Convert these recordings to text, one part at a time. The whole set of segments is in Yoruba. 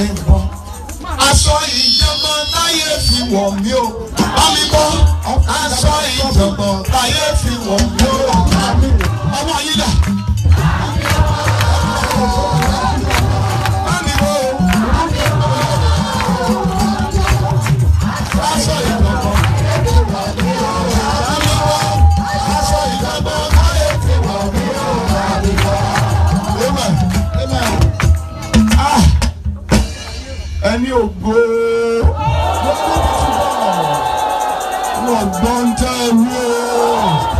mi bọ́ aṣọ ìjọba láyé fi wọ̀ mí o bá mi bọ́ aṣọ ìjọba láyé fi wọ̀ mí o ọmọ yìí dà. Bá mi bọ́ o. Aṣọ ìjọba. Bá mi bọ́ aṣọ ìjọba láyé fi wọ̀ mí o. Amen. Amen. Ah ẹni ògo wọn gbọ́n tẹ́ ẹ wí o.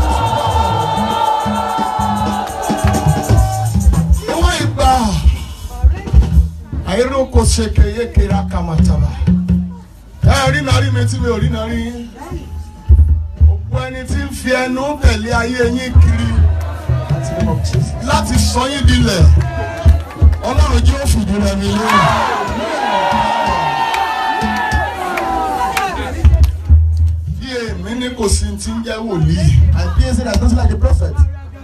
níwọ̀n ìgbà àìrókò ṣèké yékèrè akamataba ẹ rí náà rí mi tí mi ò rí náà rí yín òpó ẹni tí ń fi ẹnu tẹ̀lé ayé yín kiri láti sọ yín dilẹ̀ ọlọ́run jí ó fìdí rẹ̀ mi lóhùn. bí èmi ní kò sí ti ń jẹ́ wòlíì. And Pierre said that doesn't like a prophet.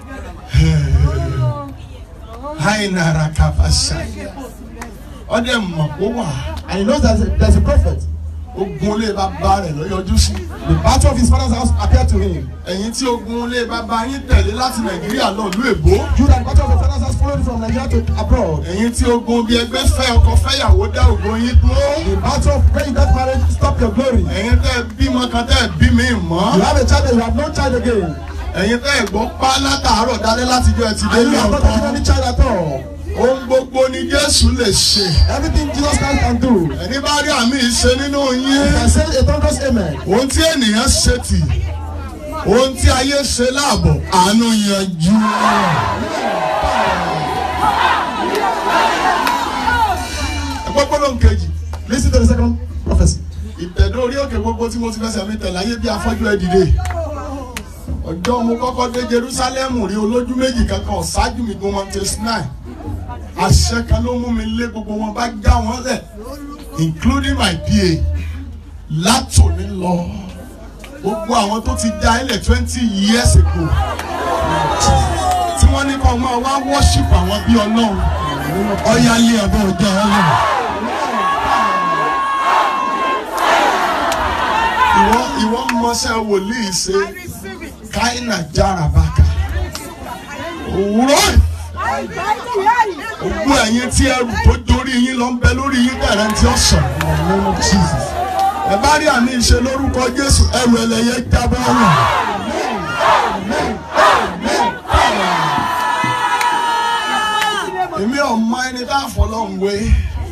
hainara kabasaya ọdẹ mọ̀ kó wà And he knows that there's a, there's a prophet. ogun ilé bàbá rẹ̀ ló yọjú sí. The battle of his father's house appeared to him. ẹ̀yin tí ogun ilé bàbá yín tẹ̀lé láti nàìjíríà lọ ìlú èbó. You that the battle of your father's house followed you from Nigeria to abroad. ẹ̀yin tí ogun bí ẹgbẹ́ fẹ́ ọkọ fẹ́yàwó dá ogun yín dúró. The battle of when you got married stop your glory. ẹ̀yin tẹ́ ẹ bímọ kan tẹ́ ẹ bí mi You mọ́. have a child and you have no child again. ẹ̀yin tẹ́ ẹ gbọ́ pa látàárọ̀ dalẹ́ láti jọ ẹ ti dé And ní you have not taken ọ̀kan. any child at all. ohun gbogbo ni jésù lè ṣe. Everything Jesus Christ can do. ẹni bá rí àmì ìṣe nínú You yín. can say a thunderous amen. ohun tí ènìyàn ṣe tì ohun tí ayé ṣe láàbọ̀ àánú yanjú. ẹgbẹ́ gbọ́dọ̀ kejì Listen to the second prophecy. ìtẹ̀dó orí òkè gbogbo tí mo ti fẹsẹ̀ mi tẹ̀ láyé bí afọ́jú ẹ̀ dìde. ọjọ́ mo kọ́kọ́ dé Jerúsálẹ́mù rí olójú méjì kankan ọ̀ṣáájú mi gun Mount Sinai. àṣẹ kan ló mú mi lé gbogbo wọn bá já wọn lẹ̀ including my PA látòní lọ gbogbo àwọn tó ti dá ilẹ̀ twenty years ago tí wọ́n ní kọ́ máa wá worship àwọn bí ọlọ́run ọ̀yá lé ọ̀bẹ ọjọ́ ọlọ́run. ìwọ ìwọ mọṣẹ́ wòlíì ṣe káínà jára bàkà òwúrọ̀ ògbó ẹ̀yin tí ẹrù tó dorí yín lọ ń bẹ lórí yín kẹrẹ tí ó sàn In the name of Jesus. ẹ bá rí àmì ìṣe lórúkọ Jésù ẹrù ẹlẹ́yẹ jábọ́ ọ̀nà. èmi ò mọ ẹni tá a fọlọ́hún wé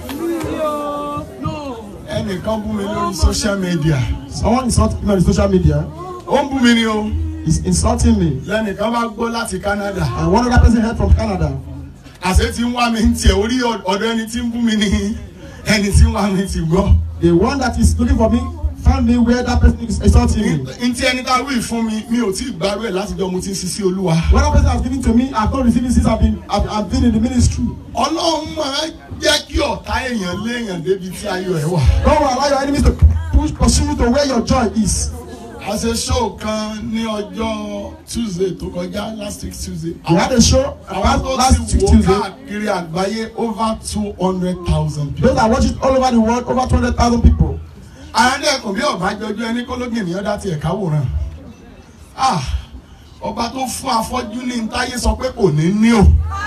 ẹnìkan bú mi lórí social media Someone insulted me on social media. ó ń bú mi ni o He's insulting me. lẹ́nìkan bá gbọ́ láti Canada And one other person heard from Canada. àṣẹ tí ń wá mi ń tiẹ̀ orí ọ̀dọ̀ ẹni tí ń bú mi ní ẹni tí ń wá mi ti gbọ́. The one that is looking for me found me where that person is insulting me. n tí ẹni tá a wí fún mi mi ò tí ì gbárù ẹ̀ látijọ́ mo ti ń sisi olúwa. What that person has given to me, I've not received it since I've been I've, I've been in the ministry. ọlọ́run máa jẹ́ kí ọ̀tá èèyàn léèyàn débi tí ayọ̀ ẹ̀ wà. God will allow your enemies to push pursue you to where your joy is. a ṣe show kan ní ọjọ́ Tuesday tó kọjá last week Tuesday. We had a show àwọn about tó last ti wò Tuesday. káàkiri àgbáyé over two hundred thousand people. Those that watch it all over the world, over 200,000 people. àyàndẹ́kùn bí ọ̀bájọ́jú ẹni kólógì ènìyàn dá tiẹ̀ káwòrán. Ah, ọba tó fún afọ́jú ní ntáyé sọ pé kò ní ní o.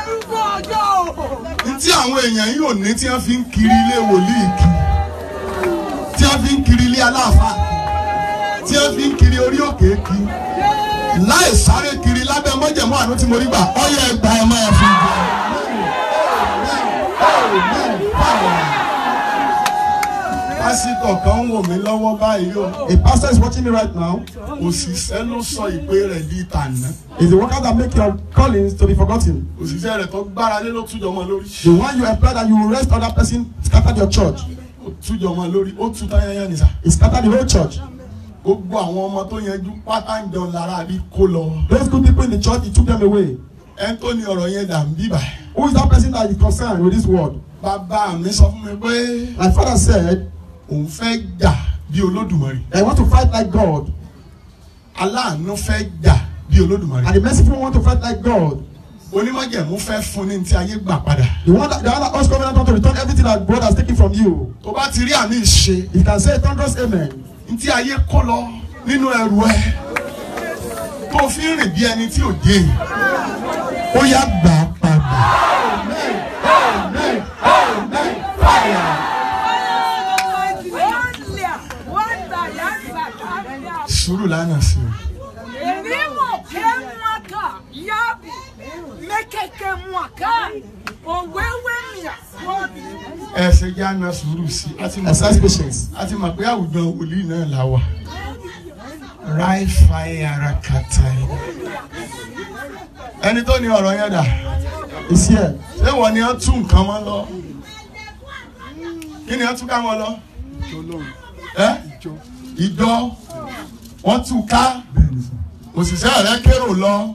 ní tí àwọn èèyàn yìí ò ní tí wọ́n fi ń kiri ilé wòlíì kì tí wọ́n fi ń kiri ilé aláàfáà tí wọ́n fi ń kiri orí òkè kì láì sáré kiri lábẹ́ mọ́jẹ̀mọ́ àánú tí mo rí gbà ọyẹ ẹgbàá ẹ máa fi jẹ. pásítọ̀ kan ń wò mí lọ́wọ́ báyìí o A pastor is watching me right now. òṣìṣẹ́ ló sọ ìpè rẹ̀ di tànà Is the worker that make your callings to be forgotten. òṣìṣẹ́ rẹ̀ tó gbára lé ló tújọ mọ́ lórí The one you employ that you will rest other person scattered your church. ó tújọ mọ́ lórí ó tú táyáyá nìsà It scattered the whole church. gbogbo àwọn ọmọ tó yanjú pátá ń jẹun lára àbí kó lọ Those good people in the church, he took them away. ẹni tó ní ọ̀rọ̀ yẹn dà ń bíbà Who is that person that is concerned with this word? bàbá mi sọ fún mi pé My father said, òun fẹ́ jà bí olódùmarè I want to fight like God. aláàánú fẹ́ jà bí olódùmarè And the merciful want to fight like God. onímọ̀jẹ̀mú fẹ́ fún ní ti ayé gbà padà The one that the other us covenant want to return everything that God has taken from you. tó bá ti rí àmì ìṣe You can say a thunderous amen. ní ti ayé kó lọ nínú ẹrù ẹ tó fi ń rìn bí ẹni tí ò dé ó yá gbà á padà. sùúrù lánàá sí o ẹ ṣe jẹ́ àna sùúrù sí i a ti mọ̀ Exercise pé- patience. a ti mọ̀ pé àwùjọ wòlíì náà la wà ráì fàáyé ara kàtà ẹ̀ ẹni tó ní ọ̀rọ̀ yẹn dà It's here. ṣé wọ́n ni wọ́n tún nǹkan mọ́ lọ kí ni wọ́n tún ká wọn lọ ẹ ìjọ wọ́n tún ká òṣìṣẹ́ rẹ kérò lọ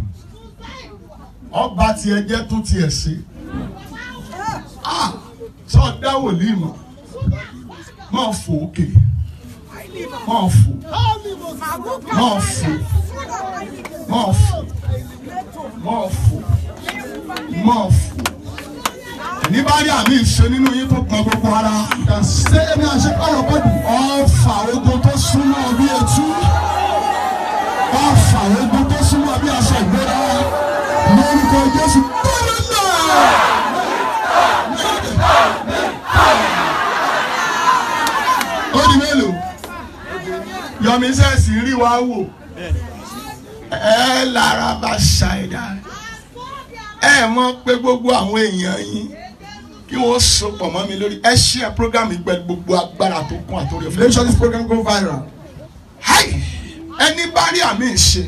ọba tiẹ̀ jẹ́ tó tiẹ̀ ṣe Ah, sọ dá wòlíì mọ̀ máa fò òkè máa fò máa fò máa fò máa fò máa fò ní bá rí àmì ìṣe nínú yín tó pọn gbogbo ara Say amen and shake all your body. ọfà ogun tó súnmọ́ bí etú ọfà ogun tó súnmọ́ bí aṣọ ìgbéra lórúkọ Jésù bọ́ọ̀lù náà. ó di mélòó yọmi sẹ́ẹ̀sì rí wa wò ẹ lára bá ṣàìdá ẹ mọ̀ pé gbogbo àwọn èèyàn yín kí wọ́n so pọ̀ mọ́ mi lórí ẹ ṣí ẹ program yìí pẹ̀lú gbogbo agbára tó kún àtòrí ọ̀fẹ́. Make sure this program go viral. Háì! ẹni bá rí àmì ìṣe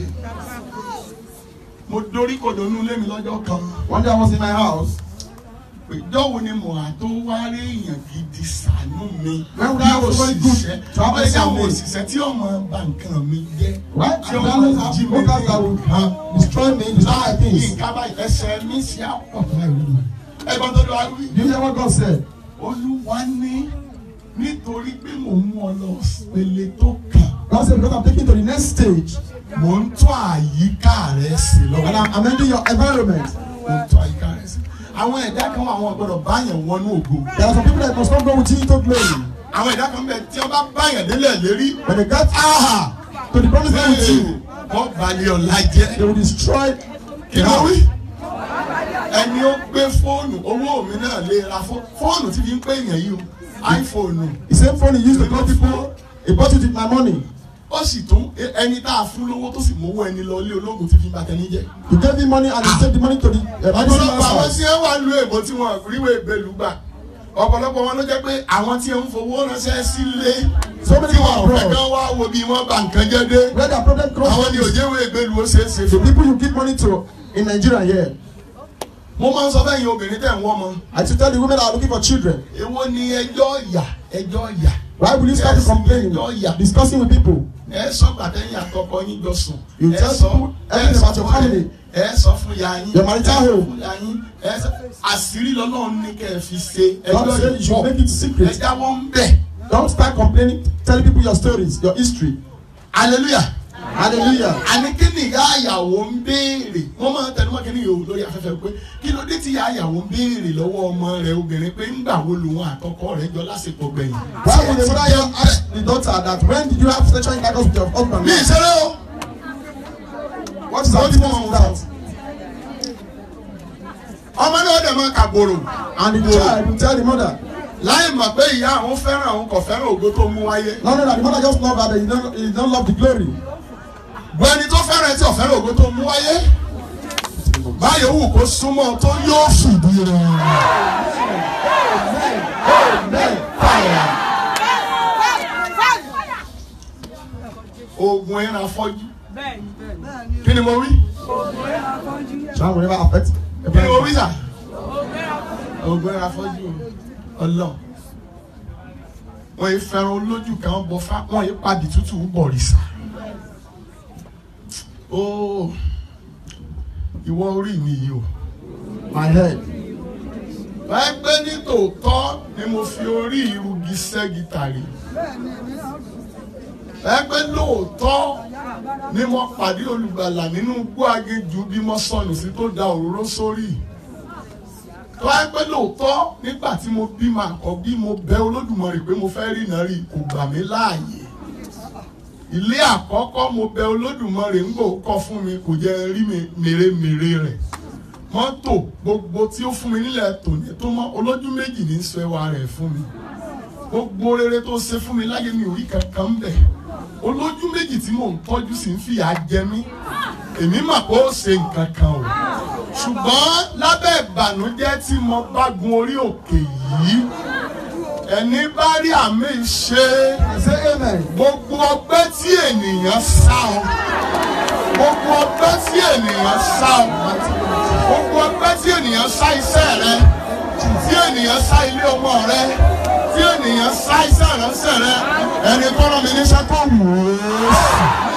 mo dorí kodò nínú ilé mi lọ́jọ́ kan One day I was in my house. ìjọ wo ni mo à tó wá rí èèyàn gidi ṣàánú mi When would I was very good to have àwọn ẹ̀yà àwọn something? òṣìṣẹ́ tí ọmọ bà nǹkan mi jẹ́ Right? tí And ọmọ then jí have mi workers that will uh, destroy me, destroy my things. nǹkan báyìí ẹsẹ̀ mi ṣe àpọ̀ báyìí ẹ̀gbọ́n tó lọ wá wí. Do you hear what God said? olúwa ní nítorí pé mò ń mú ọ lọ pele tó kàn God said, because I'm taking to the next stage mò ń tún àyíká rẹ sí and lọ́wọ́ I'm amending your environment. mò ń tún àyíká rẹ sí. àwọn ẹ̀dá kan wà àwọn gbọ́dọ̀ báyàn wọnú ògo There are some people that must not go with you into glory. àwọn ẹ̀dá kan bẹ tí wọ́n bá báyàn délẹ̀ lérí When they get áhà to the promised land with you, wọ́n balẹ̀ ọ̀la jẹ́ they will destroy kí the ló wí. house. ẹni ó gbé fóònù owó mi náà lè ra fó- fóònù tí fi ń pè yàn yìí o iPhone The same phone he used to call people, he bought it with my money. ó sì tún ẹni tá a fún lówó tó sì mówó ẹni lọ ilé ológun tí fi ń bàtẹ́ níjẹ́. He gave him money and he take the money to the uh, medicine ọ̀pọ̀lọpọ̀ àwọn man's tí house. wọ́n wà lu èbó tí wọ́n ríwé ìbèlú gbà ọ̀pọ̀lọpọ̀ wọn ló jẹ́ pé àwọn tí ń fowó ránṣẹ́ sílé So many tí people wọn ò fẹ́ abroad. kán wá wo bí wọ́n bà nǹkan jẹ́ dé Where their problem comes àwọn ni from. òjèwé ìbèlú ó ṣeé ṣe The fún. people you give money to in Nigeria here. mo máa ń sọ fẹ́yìn obìnrin tẹ̀ ń wọ́n mọ I to tell the women that are looking for children. èwo ni ẹjọ́ ìyà ẹjọ́ ìyà Why will you start Yes, complaining? ẹjọ́ ìyà Discussing with people. ẹ sọ gbàtẹ́yìn àtọkọ yín jọ sùn You ẹ tell sọ people ẹ everything sọ about your fún ẹ family. ẹ sọ fún ya yín Your marital ẹ sọ home. fún ya yín ẹ sọ àṣírí lọ́lọ́run ní kẹ́ ẹ fi ṣe God ẹjọ́ said you should make it ẹ secret. jáwọ́ ń bẹ̀ Don't start complaining, telling people your stories, your history. hallelujah. Hallelujah. àní kí ni ìyá àyàwó ń béèrè wọ́n máa ń tẹnumọ́ kí ni yòówù lórí afẹ́fẹ́ pé kí ló dé tí ìyá àyàwó ń béèrè lọ́wọ́ ọmọ rẹ̀ obìnrin pé ńgbà wo lòun àtọkọ rẹ̀ jọ lásìkò gbẹ̀yìn. Why would the mother young ask the daughter that when did you have sexual intercourse with your husband? mi ìṣeré o What is What that? is What is that? ọmọ náà dẹ̀ máa kàgbòrò And the child will tell the mother, láì mọ̀ pé ìyá àwọn fẹ́ràn àwọn kò fẹ́ràn ògo tó mú wáyé. no, no, no, the mother just love her, but he don't, he don't love the glory. gbọ́ ẹni tó fẹ́ràn ẹ tí ò fẹ́ràn ògo tó mú wáyé. báyọ̀ wù kó súnmọ́ tó yóò fìdí rẹ̀. oògùn ẹran afọ́jú kí ni mo wí Shall will never affect. kí ni mo wí sà oògùn ẹran afọ́jú ọlọ́run wọ́n yìí fẹ́ràn olójú kan bọ̀ fá wọ́n yìí padì tútù bọ̀rìṣà ó ìwọ orí mi yìí o My head. ẹgbẹ́ ní tòótọ́ ni mo fi orí irúgi ṣẹ́gi tàrí ẹgbẹ́ lóòótọ́ ni mo pàdé olùgbàlà nínú igbó aginjù bí mo sọnù sí tó da òróró sórí tó wáyé pé lóòótọ́ nígbà tí mo bí màá kọ́ bí mo bẹ olódùmarè pé mo fẹ́ rí iná rí kò gbà mí láàyè ilé àkọ́kọ́ mo bẹ olódùmarè ń gbò kọ́ fún mi kò jẹ́ rí mi mèremère rẹ̀ mọ́tò gbogbo tí ó fún mi nílẹ̀ tòní tó mọ́ olójú méjì ní sọ ẹwà rẹ̀ fún mi gbogbo rere tó ṣe fún mi láyé mi ò rí kankan ń bẹ̀ olójú méjì tí mò ń tọ́jú sí ń fìyà jẹ mí èmi mà pé ó ṣe nǹkan kan o ṣùgbọ́n lábẹ́ ìbànújẹ́ tí mo bá gun orí òkè yìí ẹni bá rí àmì ṣe Say amen. gbogbo ọgbẹ́ tí ènìyàn sá ọ gbogbo ọgbẹ́ tí ènìyàn sá ọ gbogbo ọgbẹ́ tí ènìyàn sá iṣẹ́ rẹ tí ènìyàn sá ilé ọmọ rẹ tí ènìyàn sá iṣẹ́ ìránṣẹ́ rẹ ẹni tó rán mi níṣẹ́ kó wù ú.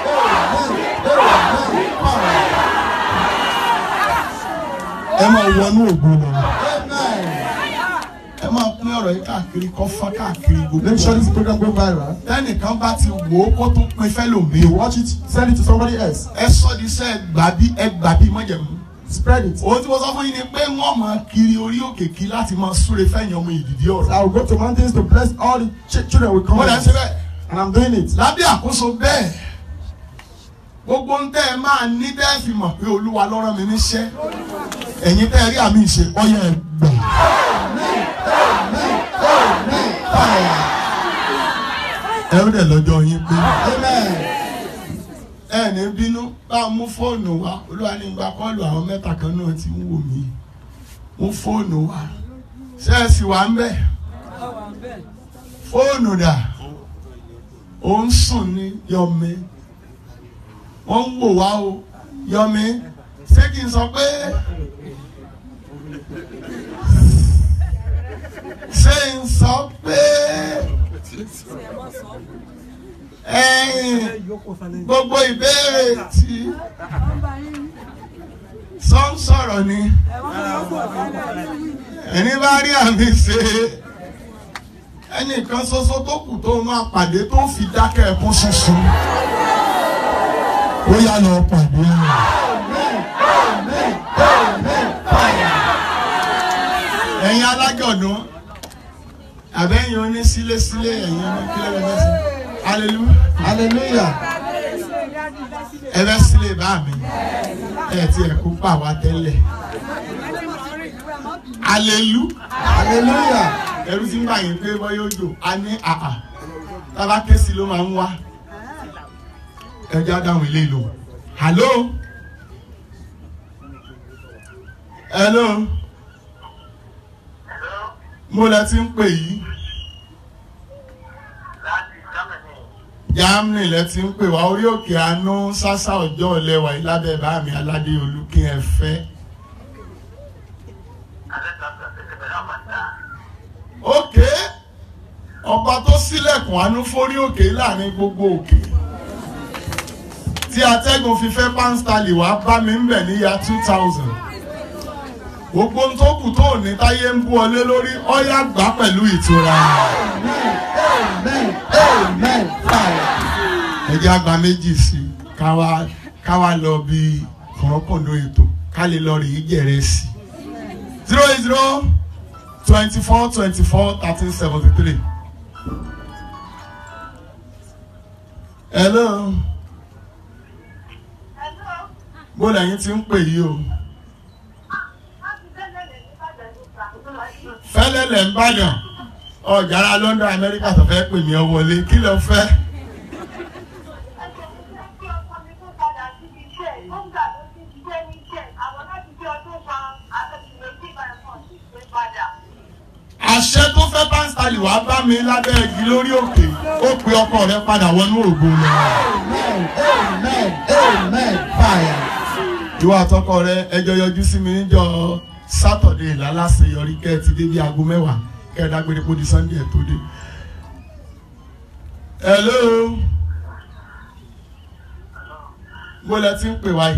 ẹ máa wọnú ògo lọ Amen. ẹ máa pín ọ̀rọ̀ yìí káàkiri kọ́ fá káàkiri gbogbo Make sure this program go viral. tẹ́nìkan bá ti wò ó kó tún pín fẹ́lòmíì You watch it, send it to somebody else. ẹ sọ di sẹ́ gbàbí ẹ gbàbí mọ́jẹ̀mú. Spread it. ohun tí mo sọ fún yín ni pé wọ́n máa kiri orí òkè kí láti máa súre fẹ́yìn ọmọ ìdìdí ọ̀rọ̀. I will go to mountains to bless all the ch- children will come. wọ́n dẹ̀ ń ṣe bẹ́ẹ̀. And I'm doing it. lábẹ́ àkóso bẹ́ẹ̀ gbogbo ń tẹ́ ẹ máa ní tẹ́ ẹ fi mọ̀ pé olúwa ló rán mi níṣẹ́ ẹ̀yin tẹ́ ẹ rí àmì ìṣe ọyẹ ẹ gbà. ẹ ó dẹ̀ lọ́jọ́ yín pé Amen. ẹ ní bínú bá a mú fóònù wa olúwa ní gba kọ́ọ̀lù àwọn mẹ́ta kan náà tí ń wò mí mú fóònù wa ṣé ẹ sì wà ń bẹ̀ fóònù dà ó ń sùn ní yọmi wọ́n ń wò wá o yọmi ṣé kí n sọ pé ṣé n sọ pé ẹ̀yin gbogbo ìbéèrè tí sọ ń sọ̀rọ̀ ni ẹni bá rí àmì ṣe ẹnìkan ṣoṣo tó kù tó máa pàdé tó fi dákẹ́ ẹkún ṣoṣo ó yá lọ pàdé rẹ̀. ẹ̀yin alájọ̀dún àbẹ́yìn oní sílé-sílé ẹ̀yin oní kílẹ̀ bẹ́ẹ̀ sí hallelujah Hallelujah. ẹ bẹ́ sílé bá mi ẹ ti ẹ̀ kó pa wá tẹ́lẹ̀ hallelujah Hallelujah. ẹrú tí ń bá yín pé bọ́ yóò jò á ní àà tábà kéésì ló máa ń wá ẹjọ́ dáhùn ilé ìlò hello hello mo lẹ ti ń pè yìí Germany lẹ ti ń pè wá orí òkè àánú sásá ọjọ́ ọ̀lẹ́wà yìí lábẹ́ bá mi aládé olùkí ẹ fẹ́. òkè ọba tó ṣílẹ̀kùn àánú fórí òkè láàrin gbogbo òkè tí atẹ́gùn fi fẹ́ pánstálì wá bá mi ń bẹ̀ níyà two thousand gbogbo ohun tó kù tó ní táyé ń bú ọlé lórí ọyá gbà pẹ̀lú ìtura Amen. Amen. Fire. ẹjẹ́ àgbà méjì sí i káwa káwa lọ bí kọ̀ọ̀kọ̀ọ̀dọ̀ ètò ká lè lọ rí ìjẹ̀rẹ̀ sí i zero eight zero twenty four twenty four thirteen seventy three. hello bó lẹ́yìn tí ń pè yí o fẹ́lẹ́lẹ̀ ń bàdàn ọ̀jára London Amẹ́ríkà tó fẹ́ pè mí ọ wọlé kí ló fẹ́. àṣẹ tó fẹ́ pásítálì wàá bá mi lábẹ́ igi lórí òkè ó pe ọkọ rẹ padà wọnú ògo lọ. Amen. Amen. Amen. Fire. ìwọ àtọkọ rẹ ẹjọ yọjú sí mi níjọ sátọdẹ lálàṣeyọrí kẹ ẹ ti dé bí aago mẹ́wàá kẹ ẹ dágbére kó di sunday ẹ tó dé. hello mo lẹ ti ń pè wáyé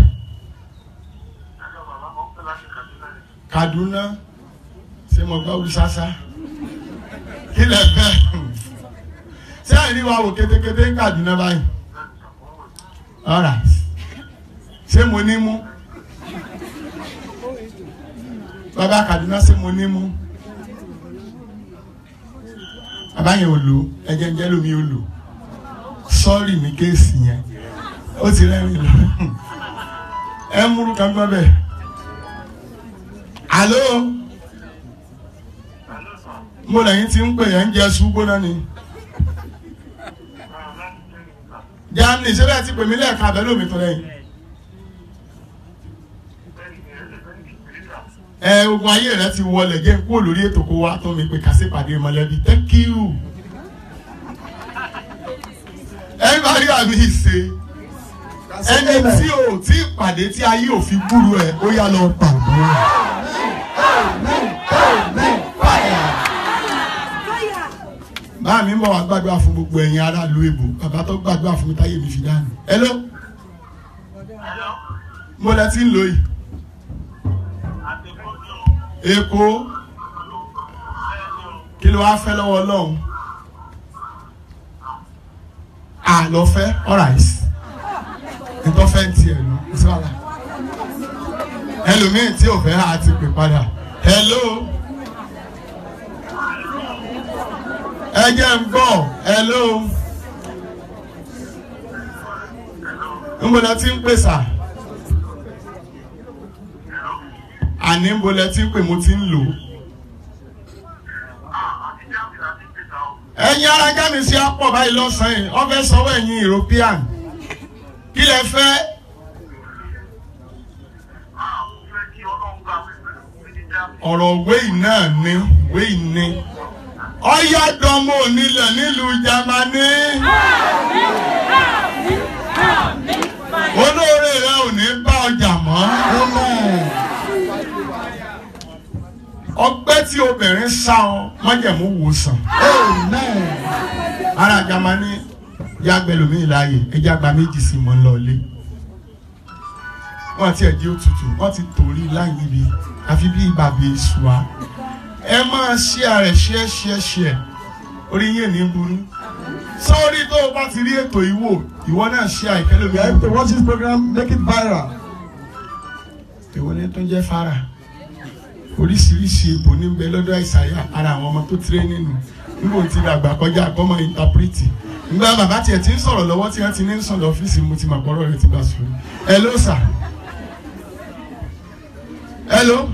Kaduna ṣé mo gbọ́ wíṣáṣá kí lẹ fẹ́ ṣé àìrí wa wò kétékété ń Kaduna báyìí alright ṣé mo ní mú bàbá Kaduna ṣé mo ní mú bàbá yẹn ò lò ẹjẹ ń jẹ́ lómi ò lò sọ́ọ̀rì ní kéèsì yẹn ó ti rẹ́rìn lọ ẹ ń múrú kan gbọ́ bẹ́ẹ̀ alo mo lẹ́yìn tí ń pè yẹn ń jẹ ṣùgbọ́n náà ni Germany ṣé bẹ́ẹ̀ ti pè mí lẹ́ẹ̀ka abẹ́ lómi tó lẹ́yìn ẹ ogun ayé rẹ ti wọlé jẹ́ kúrò lórí ètò kó wá tó mi pé kà sí pàdé mọ̀lẹ́bí thank you ẹ bá rí àmì ìṣe ẹni tí o tí pàdé tí ayé ò fi gbúrú ẹ ó yá lọ pàdé báà mi ń bọ̀ wá gbàdúrà fún gbogbo ẹ̀yin aráàlú èbò bàbá tó gbàdúrà fún mi táyé mi fi dànù hello mo lẹ ti ń lò yìí èkó kí ló wá fẹ́ lọ́wọ́ ọlọ́run àlọ́fẹ́ alright ìtọ́fẹ́ ń tiẹ̀ lọ sọ́la ẹlòmíì tí ò fẹ́ á ti pè padà hello ẹ jẹ́ ń gbọ́ hello ńbọ̀dọ̀ tí ń pè sà àní ńbọ̀dọ̀ tí ń pè mo ti ń lò ẹ̀yin ara jáde sí apọ̀ báyìí lọ́sàn-án yìí wọ́n fẹ́ sanwó ẹ̀yin European kí lẹ fẹ́ ọ̀rọ̀ wéyì náà ní wéyì ní ọ̀yá dánmọ́ onílẹ̀ nílùú Jámánì olóore rẹ ò ní bá ọjà mọ́ ọgbẹ́ tí obìnrin sá ọ májẹ̀mú wòsàn ara Jámánì yàgbẹ́lómi láàyè ẹja gba méjì sí mọ́ lọ́ọ́lé wọ́n ti ẹ̀jẹ̀ òtútù wọ́n ti torí láyé ibi àfi bí bàbá èṣù wa ẹ máa ṣí ààrẹ ṣíẹ ṣíẹ ṣíẹ orí yín ní burú sọ́ọ́rí tó o bá ti rí ètò ìwò ìwọ náà ṣí àìkẹ́lẹ́ You have to watch this program, make it viral. ìwọ ní tó ń jẹ́ fara oríṣiríṣi ipò ní bẹ lọ́dọ̀ àìsàyà ara àwọn ọmọ tó tiré nínú níbo tí àgbà kọjá àkọ́mọ ìntàpírìtì nígbà bàbá tiẹ̀ ti ń sọ̀rọ̀ lọ́wọ́ tí wọ́n ti ní ń sọ̀rọ̀ ọ́fíìsì mo ti mà pọ̀rọ̀ rẹ̀ ti bá sùn hello sir hello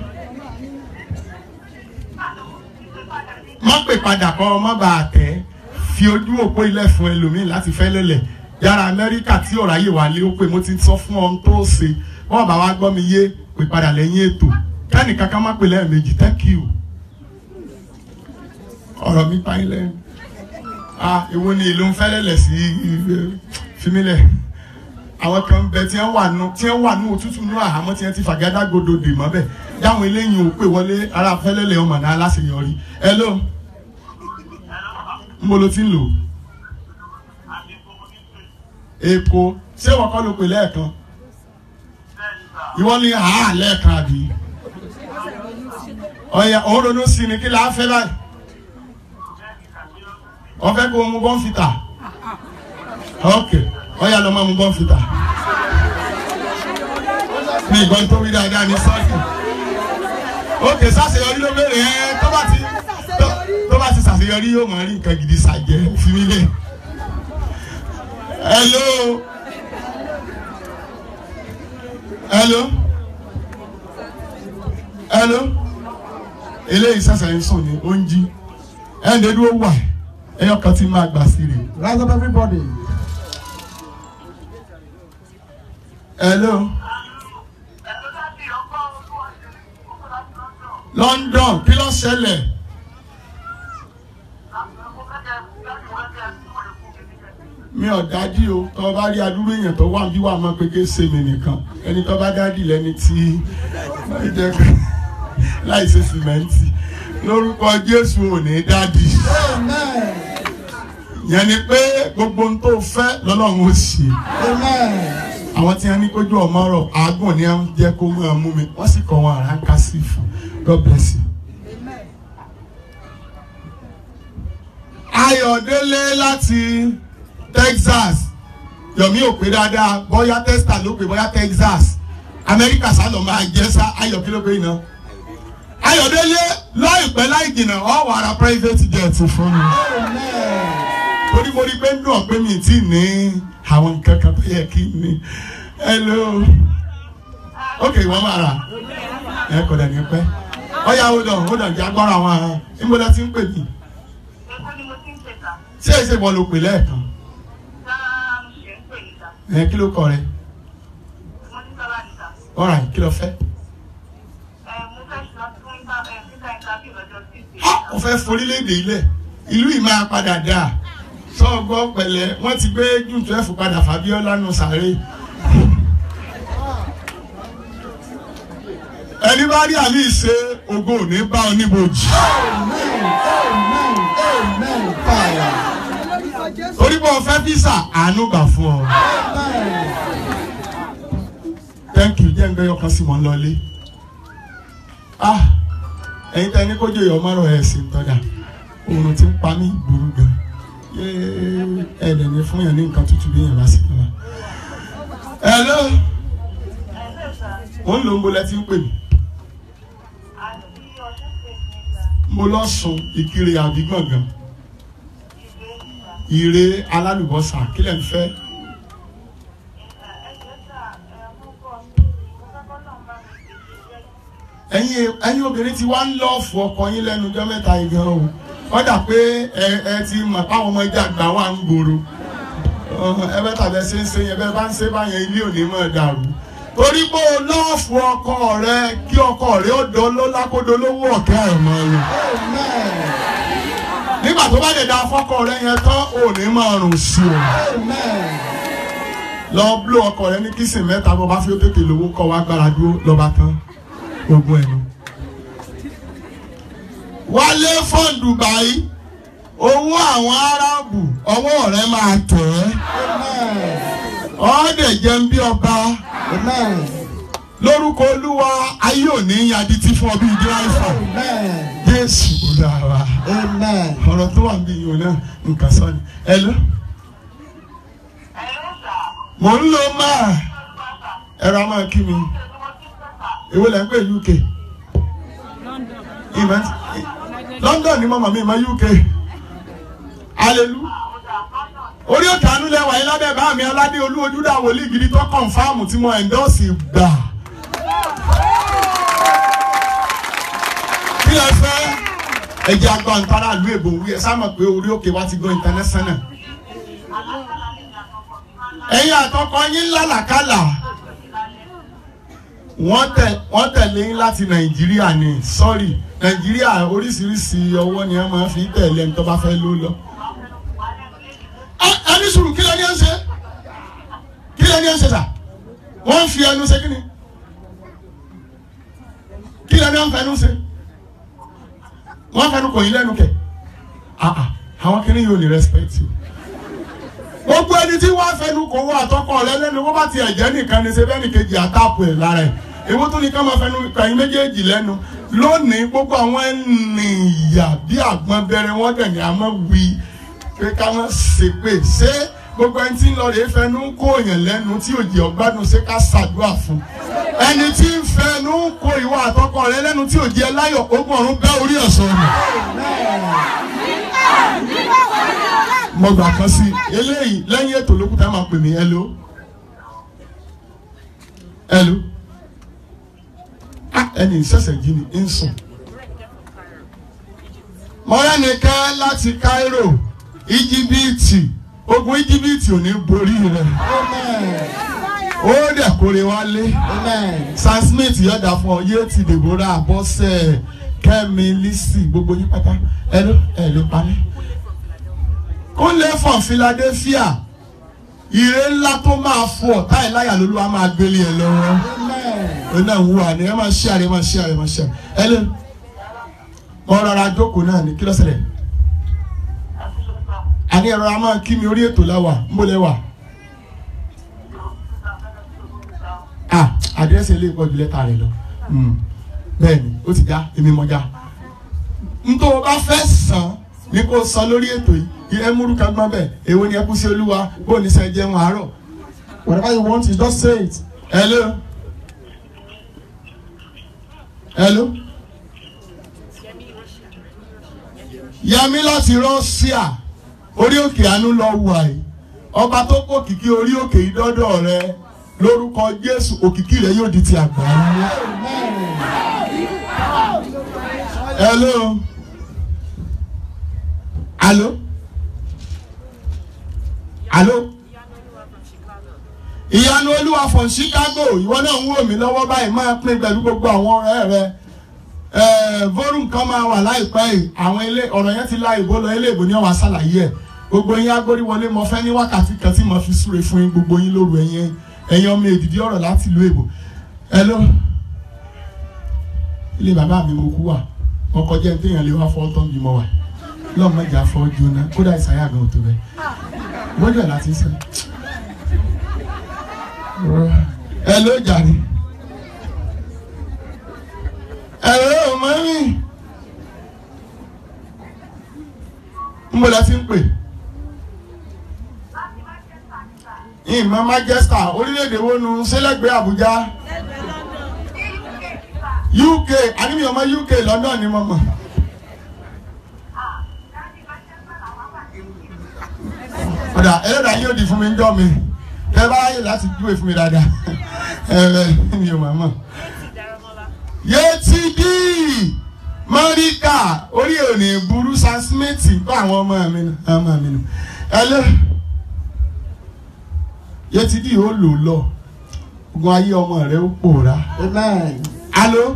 má pè padà kọ́ ọ má bàa tẹ́ fi ojú òpó ilẹ̀ fún ẹlòmíì láti fẹ́ lélẹ̀ yàrá amẹ́ríkà tí ọ̀rọ̀ ayé wà lé ó pé mo ti sọ fún ọ tó ṣe wọ́n bá wa gbọ́ mi yé pè padà lẹ́yìn ètò kẹ́nì kankan má pè lẹ́ẹ̀mejì thank you ọ̀rọ̀ mi pa yín lẹ́nu ah ìwo ni ìlú ń fẹ́ lẹ́lẹ̀ sí fímílẹ̀ àwọn kan ń bẹ tí wọ́n wà nù tí wọ́n wà nù òtútù nù àhámọ́ tí wọ́n ti fàgádágodo dè mọ́ bẹ́ẹ̀ dáhùn eléyìí ò pè wọlé ara fẹ́lẹ́lẹ̀ ọmọ náà aláṣeyọrí hello ń bolo ti ń lò èkó ṣé wọ́n kọ́ ló pè lẹ́ẹ̀kan ìwọ ni àá lẹ́ẹ̀kan àbí ọ̀yà òun ronú sí ni kí la fẹ́ báyìí wọ́n fẹ́ kó o mu bọ́ǹfìtà ok ọ̀yà lọ́ máa mu bọ́ǹfìtà ní ìbọn tó wí dáadáa ní sọ́ọ̀kì ok sàṣeyọrí ló béèrè ẹ tó bá ti tó- tó bá ti sàṣeyọrí yóò máa rí nǹkan gidi ṣàjẹ́ fi mí lẹ̀ hello hello hello eléyìí sàṣeyọrí sùn ní oúnjẹ ẹ̀ ń dédú ó wà ẹyọ kan tí máa gbà sí rè Rise up, everybody. hello London kí ló ṣẹlẹ̀ mi ò dájú o tó bá rí adúrú èèyàn tó wà bí wà máa pé ké ṣe mi nìkan ẹni tó bá dádì lẹni tí láì ṣe sìmẹ́ǹtì lórúkọ Jésù ò ní dádì Amen. yẹn ni pé gbogbo ohun tó fẹ́ lọ́lọ́run ó ṣe Amen. àwọn tí wọn ní kójú ọmọ rọ àágùn ni wọn jẹ kó máa mú mi wọn sì kọ wọn àránká sí fún God bless you. Ayọ̀délé láti Texas yomi ò pé dáadáa bóyá testa ló pé bóyá texas amẹ́ríkà sálọ máa jẹ́ sá ayọ̀ kí ló pé iná ayọ̀délé láìpẹ́ láì jìnnà ọ̀ wà ra private jet fún mi torí mo rí pé ń dùn ọ̀pẹ́ mi tí ní àwọn nǹkan kan tó yẹ kí n ní hello ok wọ́n máa rà ẹ kò dẹ̀ ní pẹ́ ọ̀ya hold on hold on jẹ́ agbára àwọn ará ìmọ̀lá tí ń pè mí Èkó ni mo ti ń ṣe ta. ṣé èsè bọ́ ló pè lẹ́ẹ̀kan Sáà mo ṣe ń pè ní ta. ẹ kí ló kọ rẹ Mo ní sábà ní ta. alright kí ló fẹ́ Ẹ mo fẹ́ ṣe lọ fún ìta ẹ̀ síta ìtàbí lọ́jọ́ Tuesday. Ah, ó fẹ́ forílẹ̀-èdè ilẹ̀ ìlú yìí máa padà dà sọ́ọ̀gbọ́ pẹ̀lẹ́ wọ́n ti gbé june twelve padà Fabiola nù sáré. ẹni bá rí àmì ìṣe ògo ò ní bá ọ níbojì. Amen. Amen. Fire. torí bọ́ ọ fẹ́ físà àánú gbà fún ọ. Amen. thank you jẹ́ ń gbé ọkàn sí wọn lọlé. ah ẹ̀yin tẹ́ ní kójú ìyọ̀ márùn ẹ̀ sì ń tọ́jà oòrùn ti ń pa mí burú gan yéé ẹ̀ẹ́dẹ̀ ní fún yẹn ní nǹkan tútù bí yẹn bá sì kọ́ wa. hello Ẹ lè sà. mo ń lo mo lẹ ti ń pè mí Àti ọdún State ní ta. mo lọ sùn ìkiri àbí gbọ̀ngàn Ìgbé ìta. ìre alálùbọ́sà kílẹ̀ ń fẹ́ Ìta ẹgbẹ́ sà ẹ̀ mú bọ̀ mí. Mo fẹ́ kọ́ náà bá mi pèsè jẹ́. ẹ̀yin ẹ̀yin obìnrin ti wá ń lọ́ọ̀fù ọkọ yín lẹ́nu ọjọ́ mẹ́ta yìí gan o wọ́n dà pé ẹ ẹ ti mọ̀ páwọn ọmọ ẹja àgbà wà ń gbòòrò Ọ̀hún, ẹ bẹ́ tàbí ẹ ṣe ń ṣe yẹn bẹ́ẹ̀ bá ń ṣe báyẹn ilé òní mọ̀ dàrú torí pé o lọ́ọ̀fù ọkọ rẹ kí ọkọ rẹ ó dán ló lákòdó lówó ọ̀kẹ́ ẹ̀ mọ́ rẹ Amen. nígbà tó bá lè da fọ́kọ rẹ yẹn tán ò ní máa rùn sí o Amen. lọ bló ọkọ rẹ ní kìsìn mẹ́ta bó bá fi ó tètè lówó kọ́ wá gbára dúró lọ́ba tán ogun ẹ̀nu. wálé fún Dubai owó àwọn aráàbù ọwọ́ rẹ máa tẹ̀ ẹ́ Amen. ọ́ọ́dẹ̀ jẹun bí ọba Amen. lórúkọ olúwa ayé òní yadití fún ọ bíi dírẹ́fà Amen. jésù olúwa Amen. ọ̀rọ̀ tó wà níbí yìí náà nǹkan sọ ni ẹ lọ Ẹ lè sà. mò ń lo máa ẹ̀rọ a máa kí mi Ṣé mo ti ń pẹ́ sà? èwo lẹ́ ń pè UK ìmọ̀ London ni mọ̀mọ́ mi mọ̀ UK hallelujah Ó dà lọ́nà. orí òkè àánú lẹ́wà yín lábẹ́ bá mi aládé olú ojúdà wòlíì gidi tó kọ̀nfàmù tí mo ẹ̀ndọ́ọ̀sì gbà. kí lẹ fẹ́ ẹjẹ́ agbọ́n ntara ìlú èbò wí ẹ sáà mọ̀ pé orí òkè wa ti gbọ́ international. Alákàlà ni ìyàtọ̀kọ̀ mi máa ń lá. ẹ̀yin àtọkọ yín lálàkàlà wọ́n tẹ̀ wọ́n tẹ̀lé yín láti nàìjíríà ni sọ́rí nàìjíríà oríṣiríṣi ọwọ́ ni wọ́n máa fi tẹ̀lé ẹni tó bá fẹ́ ló lọ. Ẹ- ẹni sùúrù kí lẹ́ni ẹ̀ ń ṣe kí lẹ́ni ẹ̀ ń ṣe sà wọ́n ń fi ẹnu ṣe kí ni kí lẹ́ni ẹ̀ ń fẹnu ṣe wọ́n fẹnu kò yín lẹ́nu kẹ̀ ah ah àwọn kìíní yóò ní respect you gbogbo ẹni tí wọ́n fẹnu kò wọ àtọkọ rẹ lẹ́nu wọ́n bá ti ẹ̀jẹ̀ nìkan ni ṣe bẹ́ẹ̀ ni kejì àtàpù ẹ̀ lára ẹ̀ èwo tó ní ká máa fẹnu kàyín méjèèjì lẹ́nu lónìí gbogbo àwọn ènìyàn bí àgbọn bẹ̀rẹ̀ wọ́n dẹ̀ ní a máa wí pé ká máa ṣe pé ṣé gbogbo ẹni tí ń lọ rèé fẹnu kó èèyàn lẹ́nu tí òjì ọ̀gbádùn ṣe ká ṣàdúrà fún ẹni tí ń fẹnu kó ìwọ àtọkọ rẹ lẹ́nu tí òjì ẹ láyọ̀ ogun ọ̀run bẹ́ orí ẹ̀sọ́ nù. mo gbà kan sí eléyìí lẹ́yìn ètò olókùtà máa pè mí hello hello ah ẹni ìṣẹ̀ṣẹ̀ jí ni ń sùn. mọ́rẹ́ nìkan láti Cairo íjíbítì ogun íjíbítì ò ní borí rẹ̀ Amen. ó dẹ̀ kórè wálé Amen. Sam Smith yọ̀dà fún ọ yé ti Deborah Bọ́sẹ̀ Kẹ́mi Lisi gbogbo yín pátá hello hello pani kúnlẹ̀ fún Philadelphia ire ńlá tó máa fọ ọ̀tá ẹ̀ láyà lólu a máa gbélé ẹ lọ́wọ́ Amen. ó náà wú àná ẹ máa ṣí àrẹ máa ṣí àrẹ máa ṣí àrẹ ẹ lé mo rọra jókòó náà ní kí ló ṣẹlẹ̀ àní ẹ̀rọ a máa kí mi orí ètò láwà ń bó lẹ́wà ah àdírẹ́sì ilé ìkọ́jú lẹ́tà rẹ lọ Mm. bẹ́ẹ̀ni ó ti já èmi mọ̀ já ntọ́ o bá fẹ́ sàn ní kó sọ lórí ètò yìí ẹ múrú kan gbọ́n bẹ́ẹ̀ èwo ni ẹ kú sí olúwa bó ní sẹ́ jẹun àárọ̀ Whatever you want, you just say it. hello hello yẹmi láti Russia orí òkè àánú lọ wà yìí ọba tó kó kìkì orí òkè yìí dọ́dọ̀ rẹ lórúkọ Jésù òkìkí rẹ yóò di ti àgbáyé. hello hello hello ìyanu olúwa from Chicago ìwọ náà ń wò mí lọ́wọ́ báyìí máa pín pẹ̀lú gbogbo àwọn ọ̀rẹ́ rẹ ẹ̀ẹ́ volume kan máa wà láìpẹ́ yìí àwọn ilé ọ̀rọ̀ yẹn ti la ìbò lọ ilé ìbò ní ọ̀wà ṣàlàyé ẹ̀ gbogbo yín agbóríwọlé mo fẹ́ ní wákàtí kan tí mo fi súre fún yín gbogbo yín lóru ẹ̀yìn ẹ̀yìn ọmọ èdìdí ọ̀rọ̀ láti ìlú èbò hello ilé bàbá mi mo kú wà ọkọ̀ jẹ́ téèyàn lè wá fọ́ tán bí mo wà lọ́mọ ìjà fọ́ jóná kódà ìsàyà gan tó bẹ́ẹ̀ gbọ́dọ̀ ẹ̀ láti sẹ́ hello jàre hello mọ́mí ń bọ̀ láti ń pè ìmọ̀ Manchester orílẹ̀-èdè wo nu sẹ́lẹ̀gbẹ́ Àbújá UK àníbi ọmọ UK London ni mo mọ̀. ọ̀dà ẹlẹ́dàá yóò di fún mi ń jọ́ mi ẹ bá yẹ láti dúwe fún mi dáadáa ẹ ẹ mi ò máa mọ̀. yétí dí mọ́ríkà orí òní burú Sam Smith bá àwọn ọmọ mi nù ọmọ mi nù ẹ lé yétí dí ó lò lọ ogun ayé ọmọ rẹ ó pòórá. Amen. alo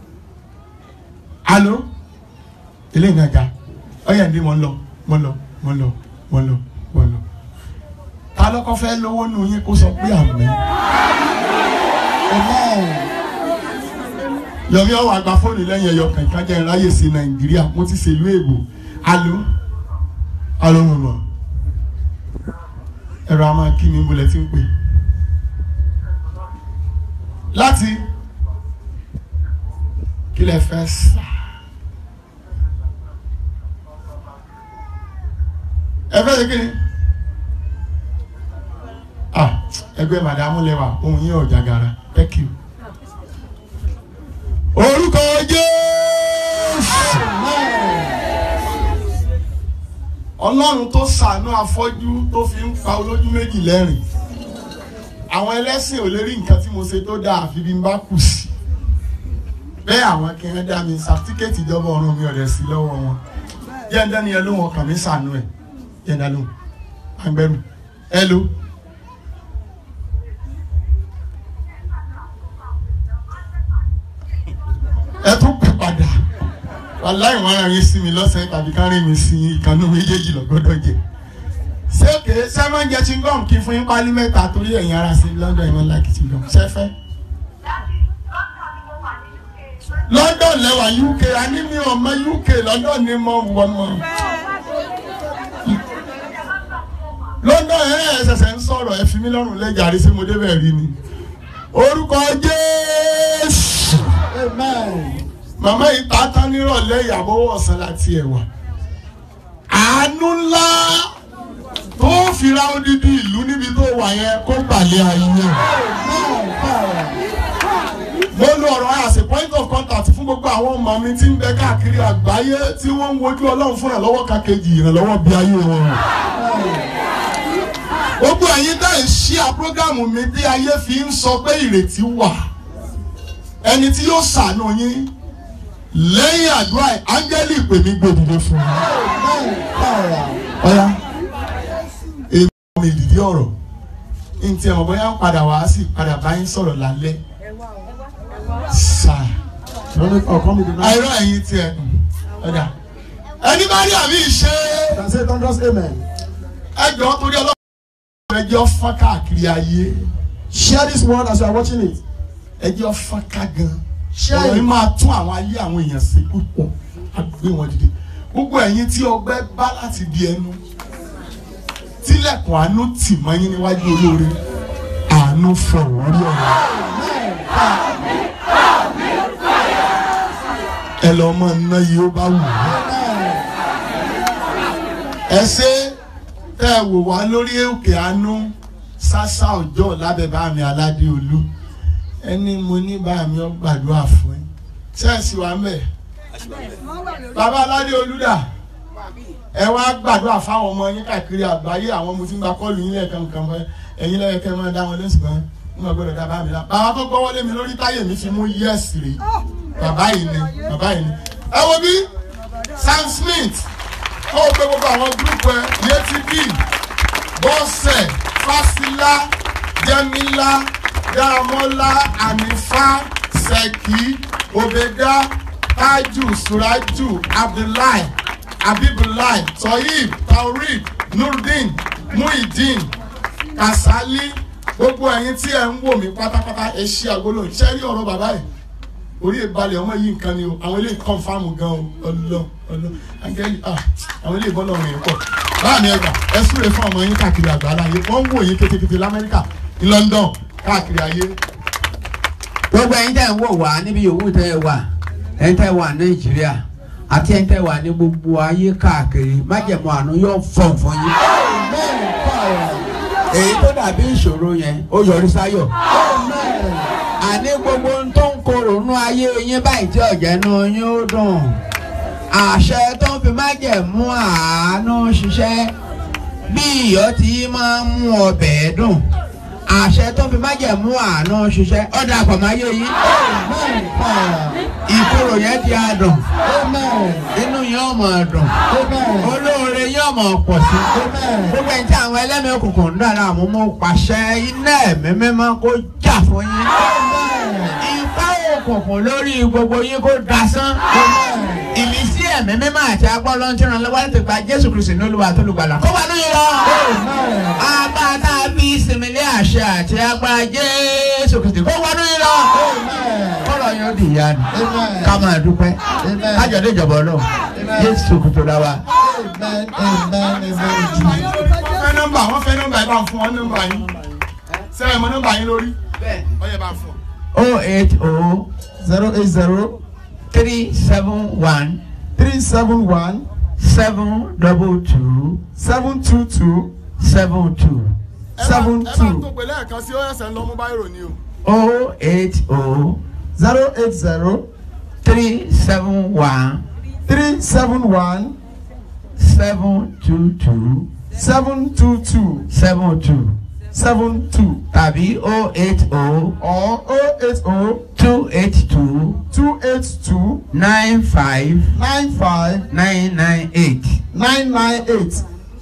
alo eléyìí náà ga ọyà ní mo ń lọ mo ń lọ mo ń lọ mo ń lọ mo ń lọ ta lọ́kọ́ fẹ́ lówó nù yín kó sọ pé àmín Amen. yọmi ọwọ àgbà fóònù lẹ́yìn ẹyọ kankan jẹ ìráyè sí nàìjíríà mo ti ṣèlú èbò alo alo mọmọ ẹ̀rọ a máa kí mi bolẹ tí ń pè láti kí lẹ fẹ́ sá ẹ fẹ́ ṣe kí ni ah ẹgbẹ́ màdàmú lẹ́wà ohun yín ọ̀jà gara thank you orúkọ jésù ọlọ́run tó ṣàánú afọ́jú tó fi ń pa olójú méjì lẹ́rìn àwọn ẹlẹ́sìn ò lè rí nǹkan tí mo ṣe tó dáa àfi bí n bá kù sí bẹ́ẹ̀ àwọn kẹrin dá mi sàtíkẹ́ẹ̀tì ìjọba ọ̀run mi ọ̀rẹ́ sí lọ́wọ́ wọn jẹ́ńdá ni ẹ ló wọn kàn mí ṣàánú ẹ̀ jẹ́ńdá ló agbẹ́rù ẹ ló. ẹ tún pè padà wàláì wọn ara yín sí mi lọ́sẹ̀ tàbí ká rí mi sí ìkànnì méjèèjì lọ́gbọ́dọ̀ jẹ ṣéèké sẹ́wọ́n jẹ chingom kí fún yín pálí mẹ́ta torí ẹ̀yin ara sí lọ́dọ̀ ìwọ̀n láti chingom ṣẹ́fẹ́. London lẹ́wà UK a ní mi ò mọ UK London ni mo wọ mọ. London ẹ̀ ẹ̀ ṣẹ̀ṣẹ̀ ń sọ̀rọ̀ ẹ̀ fi mí lọ́rùn lẹ́jàrí sí mo débẹ̀ rí ni. Orúkọ Jésù Amen. màmá yìí ta tán nírọ̀lẹ́ ìyàwó ọ̀sán láti ẹ̀wà àánú ńlá tó fira odidi ìlú níbi tó wà yẹn kó gbàlẹ́ ayé Amen. Power. mo lo ọ̀rọ̀ as a point of contact fún gbogbo àwọn ọmọ mi tí ń bẹ káàkiri àgbáyé tí wọ́n ń wojú ọlọ́run fún ìrànlọ́wọ́ kàkejì ìrànlọ́wọ́ bí ayé wọn rìn gbogbo ẹ̀yin dá ìṣí à prógámù mi bí ayé fi ń sọ pé ìrètí wà ẹni tí yóò ṣàánú yín lẹ́yìn àdúrà ẹ̀ áńgẹ́lì pè mí gbòdìdè fún mi. Amen. Power. ọ̀ya èmi ọmọ ìdìdí ọ̀rọ̀ ntí ẹ̀ mọ̀ bóyá ń padà wá sí padà bá yín sọ̀rọ̀ lálẹ́ sáà Running or coming the night. àìrọ̀ ẹ̀yin tiẹ̀ ọ̀dà ẹni bá rí àmì ìṣe Can say thunderous amen. ẹjọ́ torí ọlọ́run ẹjọ́ fọ́n káàkiri ayé Share this word as you are watching it. ẹjọ́ fọ́n ká gan Share ọ̀rọ̀ yìí it. máa tún àwọn ayé àwọn èèyàn sí púpọ̀ àgbé wọn dìde gbogbo ẹ̀yin tí ọgbẹ́ bá láti di ẹnu tílẹ̀kùn àánú tì mọ́ yín níwájú olóore àánú fọ̀rọ̀ rí ọ̀rọ̀ ẹ lọ mọ ná yìí ó bá wù ú ẹ ṣe tẹ́ ẹ wò wá lórí òkè àánú sásá ọjọ́ lábẹ́ bá mi aládé olú ẹni mo ní bá mi ọ gbàdúrà fún ẹ ṣẹ́ẹ̀sì wa mẹ́ bàbá aládé olú dà ẹ wá gbàdúrà fáwọn ọmọ yín káàkiri àgbáyé àwọn ọmọ tí ń gba kọ́ọ̀lù yín lẹ́ẹ̀kan kan fẹ́ ẹ̀yin lẹ́yìn kẹ́ ẹ máa dá wọn lẹ́sìn kan ń gbọ́ gbọ́dọ̀ dá bá mi lá bàbá tó gbọ́wọ́ lé mi lórí táyé mi fi mú yẹ́sì rè bàbá yìí ni bàbá yìí ni ẹ wo bí Sam Smith ó gbé gbogbo àwọn gúrúùpù ẹ yétí bíi bọ́sẹ̀ fásilá jẹ́mílá dáramọ́lá ànífá sẹ́kì òbẹ̀dá tájù suraju abdullahi abibulahi toyib taurid nurdin muhideen kasali gbogbo ẹ̀yin tí ẹ ń wò mí pátápátá ẹ ṣí agolo ṣẹ́rí ọ̀rọ̀ bàbá yìí orí ìbalẹ̀ ọmọ yìí nǹkan ni o àwọn eléyìí kọ́nfàmù gan o ọlọ ọlọ angẹ́lì ah àwọn eléyìí bọ́lọ̀ rìn pọ̀ báàmì ẹgbà ẹ súre fún ọmọ yín káàkiri àgbáńlá ayé wọ́n ń wò yín kétékété lamẹ́ríkà ní London káàkiri ayé. gbogbo ẹ̀yin tẹ́ ń wò wá níbi yòówù tẹ́ ẹ wà ẹ̀yin tẹ́ wà nàìjíríà àti ẹ̀yin tẹ́ wà ní gbogbo ayé káàkiri májẹ̀mú àánú yóò fọ̀n fún yín. èyí tó dàbí ìṣòro yẹn ó yọrí sáyọ̀. àní gbogbo ohun tó ń korò nú ayé yín báyìí tí ọ̀jẹ̀ nú yín ó dùn. àṣẹ tó ń fi májẹ̀mú àánú ṣiṣẹ́ bí iyọ̀ tí máa ń mú ọbẹ̀ dùn àṣẹ tó fi májẹ̀mú àánú ṣiṣẹ́ ọ̀dà àpàmáyé yín ìkorò yẹn ti àdùn inú yẹn ọmọ àdùn olóore yẹn ọmọ pọ̀ sí gbogbo ẹni tí àwọn ẹlẹ́mìí òkùnkùn ń dára àmú mú pàṣẹ iná ẹ̀mí mímọ́ kó jà fún yín ipá òkùnkùn lórí gbogbo yín kó dasán ìmísí ẹ̀mí mímọ́ àti agbọ́lọ́ ń tẹ̀ràn lọ́wọ́ láti gba Jésù Kristi ní Olúwa tó lùgbàlà kó wà lóyún lọ agbada bí ìsinmilé àṣẹ àti agbára Jésù Kristi kó wà lóyún lọ kọ́lọ̀ yóò di ìyá ni ká máa dúpẹ́ kájọ̀dé ìjọba ọlọ́run Jésù Kristi la wa. wọ́n fẹ́ nọ́mbà wọ́n fẹ́ nọ́mbà ẹ bá ń fún wọn nọ́mbà yín sẹ́yìn mọ́ nọ́mbà yín lórí ọyẹ bá ń fún. o eight o zero eight zero three seven one three seven one seven double two seven two two seven two seven ẹ bá two tó pè lẹ́ẹ̀kan sí ọ̀yẹ́sẹ̀ ń lọ mú báyìí rò ní o. o eight o zero eight zero three seven one three seven one seven two two seven two two seven two seven two tàbí o eight o or oh eight oh two eight two two eight two nine five nine five nine nine eight nine nine eight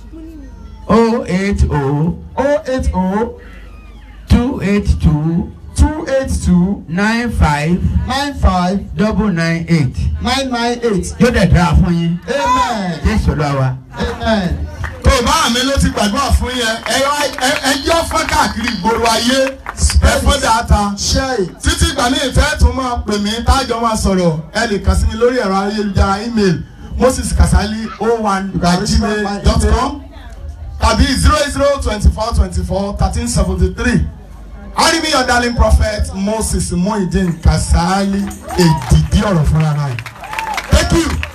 o eight o oh eight oh two eight two two eight two nine five nine five double nine eight nine nine eight yóò dẹ̀ dára fún yín amen jésù lọ wa. amen. tó o bá mi ló ti gbàdúrà fún yẹn ẹ yọ- ẹ- ẹ yọ fún káàkiri ìgboro ayé ẹ fún dáadáa share it títí ìgbà ní ìfẹ́ tún máa pè mí tájọ máa sọ̀rọ̀ ẹ lè kàn sí mi lórí ẹ̀rọ ayélujára email moses kasali oh one at gmail dot com tàbí zero zero twenty four twenty four thirteen seventy three arimi your darling prophet moses muhyiddin kasali èdìdí ọ̀rọ̀ fúnra náà thank you.